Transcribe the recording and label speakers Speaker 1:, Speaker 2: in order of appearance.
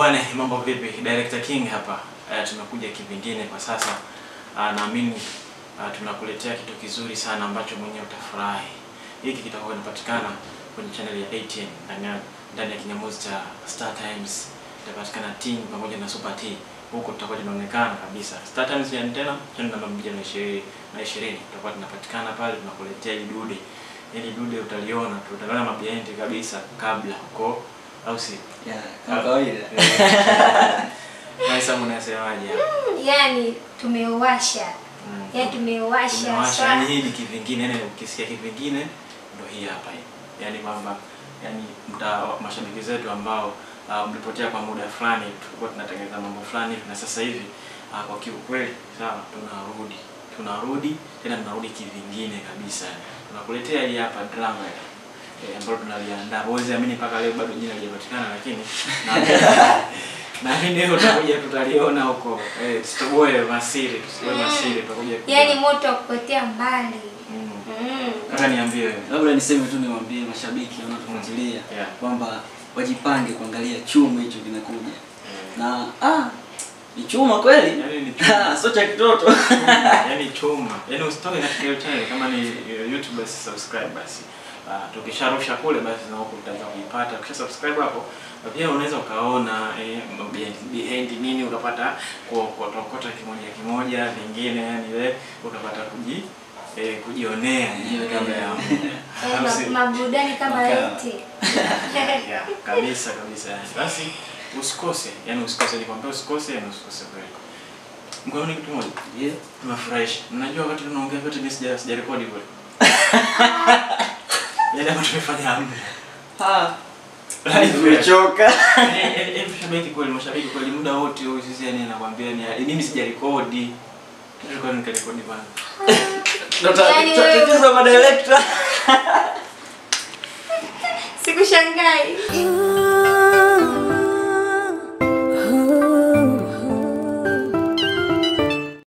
Speaker 1: bwana, mambo vipi? Director King hapa. Uh, tumekuja kivingine kwa sasa. Uh, naamini uh, tunakuletea kitu kizuri sana ambacho mwenyewe utafurahi. Hiki kitakuwa kinapatikana kwenye channel ya ATN ndani ya ndani ya kinyamuzi cha Star Times. Itapatikana Ting pamoja na Super T. Huko tutakuwa tunaonekana kabisa. Star Times ya antena channel namba 120 na 20 tutakuwa tunapatikana pale tunakuletea hili dude. Hili dude utaliona, tutaona mabienti kabisa kabla huko au si?
Speaker 2: Yeah, kama kawaida.
Speaker 1: Maisa mnasemaje hapa?
Speaker 3: yani tumewasha
Speaker 1: Mm.
Speaker 3: yani tumewasha
Speaker 1: Tumewasha,
Speaker 3: swa-
Speaker 1: yani hii ni kivingine, yani ukisikia kivingine ndo hii hapa hii. Yani kwamba yani mta mashabiki zetu ambao uh, mlipotea kwa muda fulani, tulikuwa tunatengeneza mambo fulani na sasa hivi uh, kwa kiukweli sawa, tunarudi tunarudi tena tunarudi kivingine kabisa, tunakuletea hii hapa drama eh, ambalo tunaliandaa. Huwezi amini mpaka leo bado jina halijapatikana, lakini na- naamini leo utakuja tutaliona huko. Eh, tusitoboe masiri, tusitoboe masiri, tutakuja
Speaker 3: yani moto wa kupotea mbali
Speaker 1: Mm.
Speaker 3: mm.
Speaker 1: Kaka niambie wewe.
Speaker 2: Labda niseme tu niwaambie mashabiki wanaotufuatilia
Speaker 1: Yeah.
Speaker 2: kwamba wajipange kuangalia chuma hicho kinakuja.
Speaker 1: Eh,
Speaker 2: Na ah, ni chuma kweli?
Speaker 1: Yaani ni chuma.
Speaker 2: Sio cha kitoto.
Speaker 1: Yaani chuma. Yaani usitoke katika hiyo channel kama ni eh, YouTube basi subscribe basi. Ah, tukisharusha kule basi na huko utaweza kuipata. Ukisha subscribe hapo na pia unaweza ukaona eh, behind, behind nini ukapata kuokota kimoja kimoja vingine yani wewe ukapata kuji eh, kujionea hiyo kabla ya
Speaker 3: Yani
Speaker 1: Au si-
Speaker 3: ma- maburudani kama
Speaker 2: Maka-
Speaker 3: yote
Speaker 1: yeah, kabisa kabisa yani. Basi usikose, yani usikose, nikwambia usikose, yani usikose kweli. Mkoani kitu moja
Speaker 2: Yeah.
Speaker 1: tunafurahisha. Mnajua wakati tunaongea vyote mimi sija sija rekodi kule. Yale ambayo tumefanya hamna.
Speaker 2: Ah,
Speaker 1: Yaani
Speaker 2: nimechoka.
Speaker 1: Yaani yaani mashabiki kweli, mashabiki kweli muda wote huyu sisi yani anakuambia ni mimi sija rekodi. Tulikuwa nikarekodi bana.
Speaker 2: Ndo
Speaker 3: Yaani wewe-
Speaker 2: tatizo ma director.
Speaker 3: sikushangai
Speaker 4: You